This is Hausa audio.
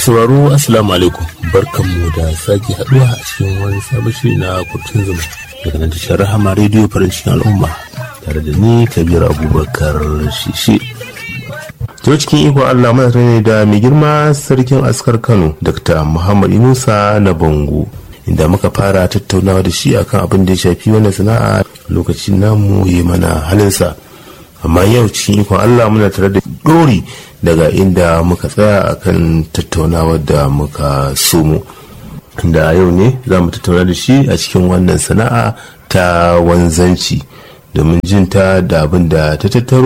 sauraro assalamu alaikum barkanmu da sake haduwa a cikin wani sabon shiri na kurtun zuma daga nan tashar rahama rediyo farin cikin al'umma tare da ni kabir abubakar shishi to cikin ikon allah muna tare da mai girma sarkin askar kano dr muhammad inusa na bango inda muka fara tattaunawa da shi akan abin da ya shafi wannan sana'a lokacin namu yi mana halinsa amma yau cikin ikon allah muna tare da dori daga inda muka tsaya akan tattaunawar da muka somo da yau ne za mu tattauna da shi a cikin wannan sana'a ta wanzanci domin jin ta da abin da ta tattaro